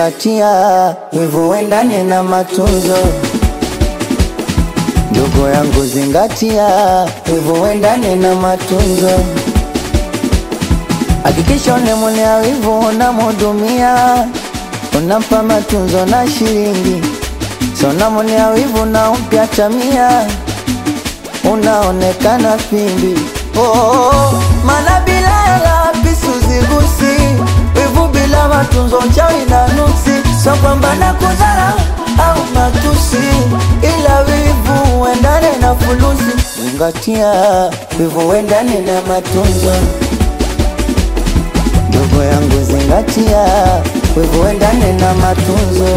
zingatia, wivu wendane na matunzo. Ndugu yangu zingatia, wivu wendane na matunzo. Hakikisha unemwonea wivu unamhudumia, unampa matunzo na shilingi, so unamwonea wivu na umpya tamia, unaonekana pimbi. Oh, oh, oh, maana bila hela pisu zigusi, wivu bila matunzo chawi na nuksi, so kwamba na kudhara au matusi, ila wivu uendane na fulusi. Zingatia, wivu uendane na matunzo. Ndugu yangu zingatia, wivu uendane na matunzo.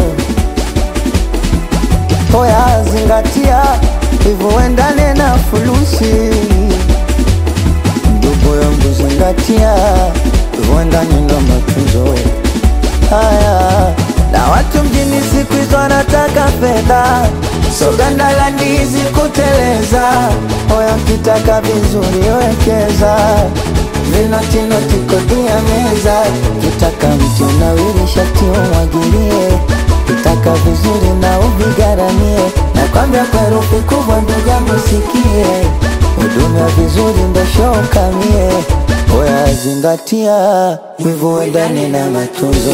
Oya zingatia, wivu uendane na fulusi. Ndugu yangu zingatia, wivu uendane na matunzo. Haya, na watu mjini siku hizo wanataka fedha, so ganda la ndizi kuteleza. Oya kitaka vizuri wekeza vinotinoti kodi ya meza, kitaka mti unawiri shati umwagilie, kitaka vizuri na uvigaramie, na kwambia kwa herufi kubwa ndugu yangu sikie, hudumia vizuri ndo show kamie. Oya zingatia, wivu wendane na matunzo.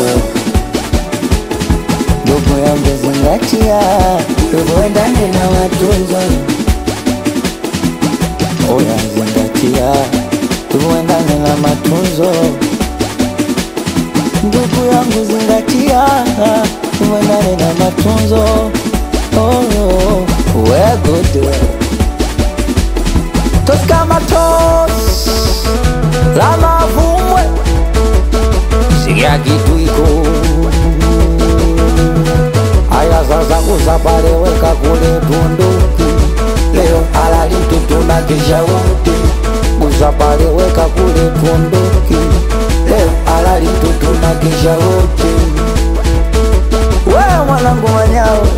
Ndugu yangu zingatia, wivu wendane na matunzo. Oya zingatia, wivu wendane na matunzo. Ndugu yangu zingatia, wivu wendane na matunzo. Oh, oh, we're good. Tos kama tos, la mavumwe, sikia kitu iko Aya sasa kusapale weka kule bunduki Leo halali mtoto na kisha wote Kusapale weka kule bunduki Leo halali mtoto na kisha wote Wewe mwanangu manyao